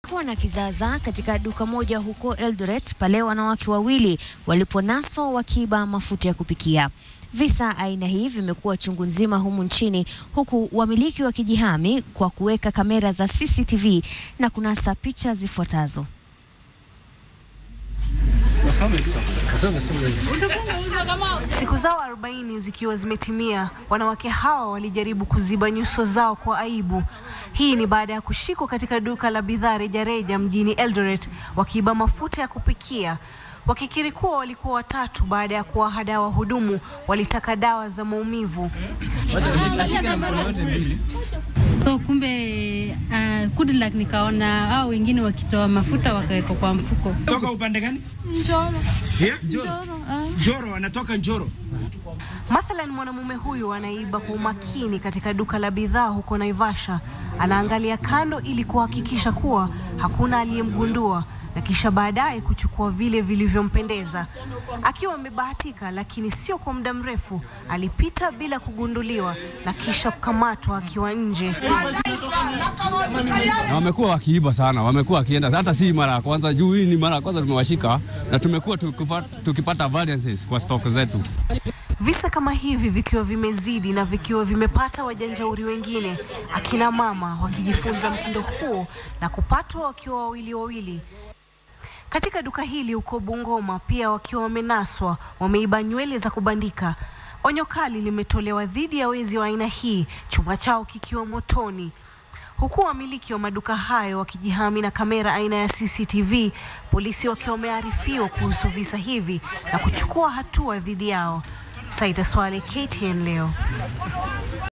Kuwa na kizaazaa katika duka moja huko Eldoret pale wanawake wawili waliponaswa wakiiba mafuta ya kupikia. Visa aina hii vimekuwa chungu nzima humu nchini huku wamiliki wakijihami kwa kuweka kamera za CCTV na kunasa picha zifuatazo. Siku zao 40 zikiwa zimetimia, wanawake hawa walijaribu kuziba nyuso zao kwa aibu. Hii ni baada ya kushikwa katika duka la bidhaa rejareja mjini Eldoret wakiiba mafuta ya kupikia, wakikiri kuwa walikuwa watatu baada ya kuwahadaa wahudumu walitaka dawa za maumivu. So kumbe uh, good luck nikaona hao wengine wakitoa mafuta wakaweka kwa mfuko. Toka upande gani? Njoro. Yeah? Njoro. Njoro, anatoka Njoro. Mathalan, mwanamume huyu anaiba kwa umakini katika duka la bidhaa huko Naivasha. Anaangalia kando ili kuhakikisha kuwa hakuna aliyemgundua na kisha baadaye kuchukua vile vilivyompendeza. Akiwa amebahatika, lakini sio kwa muda mrefu, alipita bila kugunduliwa na kisha kukamatwa akiwa nje. na wamekuwa wakiiba sana, wamekuwa wakienda, hata si mara ya kwanza. Juu hii ni mara ya kwanza tumewashika, na tumekuwa tukipa- tukipata variances kwa stock zetu. Visa kama hivi vikiwa vimezidi na vikiwa vimepata wajanjauri wengine, akina mama wakijifunza mtindo huo na kupatwa wakiwa wawili wawili. Katika duka hili huko Bungoma pia wakiwa wamenaswa, wameiba nywele za kubandika. Onyo kali limetolewa dhidi ya wezi wa aina hii, chumba chao kikiwa motoni. Huku wamiliki wa maduka hayo wakijihami na kamera aina ya CCTV, polisi wakiwa wamearifiwa kuhusu visa hivi na kuchukua hatua dhidi yao. Saida Swale, KTN leo.